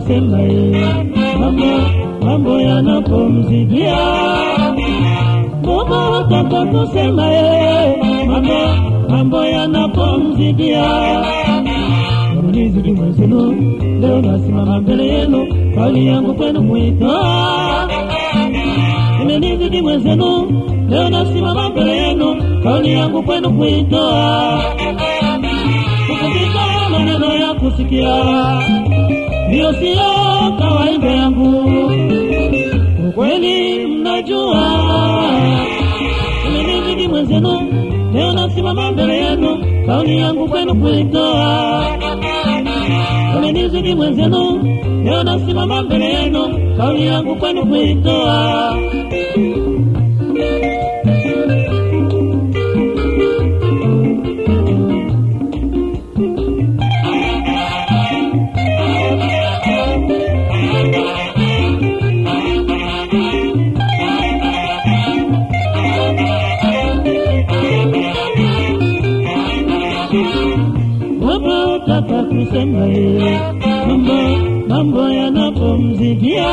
kusema yeye, mambo mambo yanapomzidia Mungu hutaka kusema yeye, mambo mambo yanapomzidia Mlizidi mwenzenu, leo nasimama mbele yenu, kauli yangu kwenu kuitoa. Imenizidi mwenzenu, leo nasimama mbele yenu, kauli yangu kwenu kuitoa. Kukumbuka maneno ya kusikia, ndiyo siyo kawaida yangu. Ukweli mnajua, imenizidi mwenzenu, leo nasimama mbele yenu, kauli yangu kwenu kuitoa umenizidi mwenzenu, leo nasimama mbele yenu, kauli yangu kwenu kuitoa. Mambo utaka kusema yeye, mambo mambo yanapomzidia.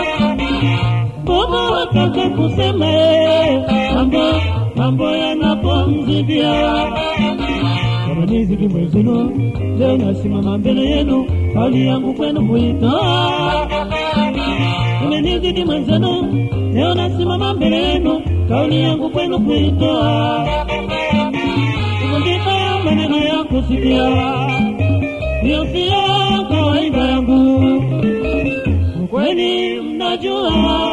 Mambo utaka kusema yeye, mambo mambo yanapomzidia. Umenizidi mwenzenu, leo nasimama mbele yenu, kauli yangu kwenu kuitoa. Umenizidi mwenzenu, leo nasimama mbele yenu, kauli yangu kwenu kuitoa. Kuvundika maneno ya kusikia, hiyo siyo kawaida yangu. Ukweli mnajua,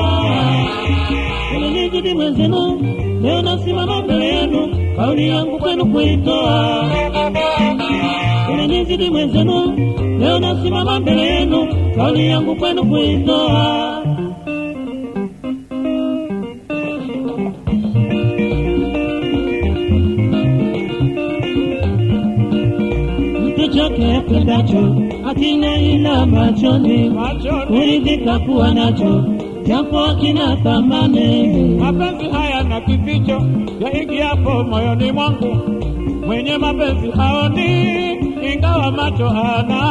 umenizidi mwenzenu, leo nasimama mbele yenu, kauli yangu kwenu kuitoa. Umenizidi mwenzenu, leo nasimama mbele yenu, kauli yangu kwenu kuitoa. chochote apendacho akina ila machoni, machoni. kuridhika kuwa nacho japo akina thamani. Mapenzi haya na kificho yaingiapo moyoni mwangu, mwenye mapenzi haoni, ingawa macho Mtu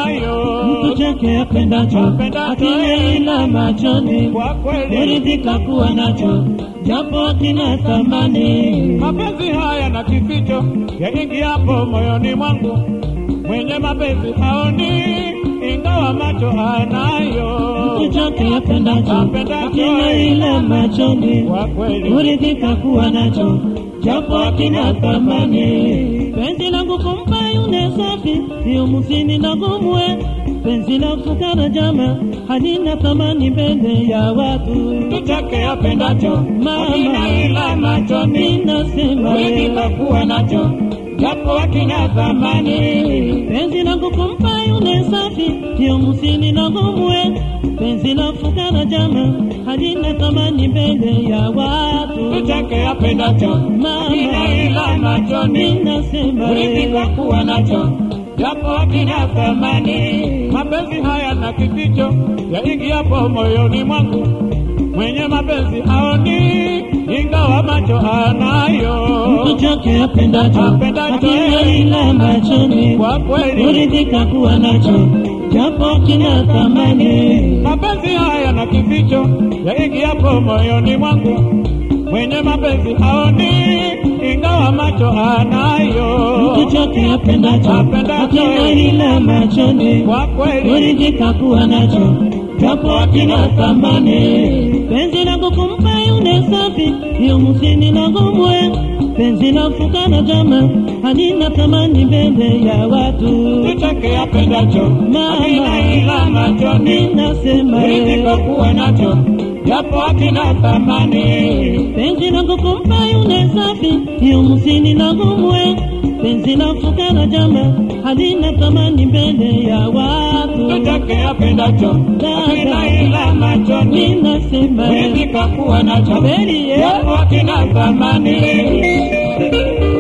anayo. chake apendacho Apendacho, akina eh. ila machoni, Kwa kweli kuridhika kuwa nacho japo akina thamani. mapenzi haya na kificho yaingiapo moyoni mwangu, mwenye mapenzi haoni, ingawa macho Mtu anayo. chake apendacho Apendacho, akina eh. ila machoni, Kwa kweli kuridhika kuwa nacho japo akina thamani. Penzi langu kumpa yule safi, hiyo musini na gumwe. Penzi la fukara jama halina thamani mbele ya watu. mtu chake apendacho Mama, akina ila machoni ninasema kuridhika kuwa nacho japo akina thamani. penzi langu kumpa yule safi, hiyo musini na gumwe. Penzi la fukara jama halina thamani mbele ya watu. mtu chake apendacho akina ila machoni Ninasema kuridhika kuwa nacho japo akina thamani. Mapenzi haya na kificho yaingiapo moyoni mwangu, mwenye mapenzi haoni, ingawa macho anayo. mtu chake apendacho Apendacho, akina eh. ila machoni Kwa kweli kuridhika kuwa nacho japo kina thamani. mapenzi haya na kificho yaingiapo moyoni mwangu, mwenye mapenzi haoni, ingawa macho anayo. Mtu chake apendacho Apendacho, akina eh. ila machoni Kwa kweli kuridhika kuwa nacho japo kina thamani. Penzi langu kumpa yule safi, hiyo musini na gomwe. Penzi la fukara jama halina thamani mbele ya watu. mtu chake apendacho akina ila machoni Ninasema kuridhika kuwa nacho japo akina thamani. penzi langu kumpa yule safi, hiyo musini na gomwe. Penzi la fukara jama halina thamani mbele ya watu. mtu chake apendacho akina ila machoni Ninasema kuridhika kuwa nacho Kweli, eh? japo akina thamani.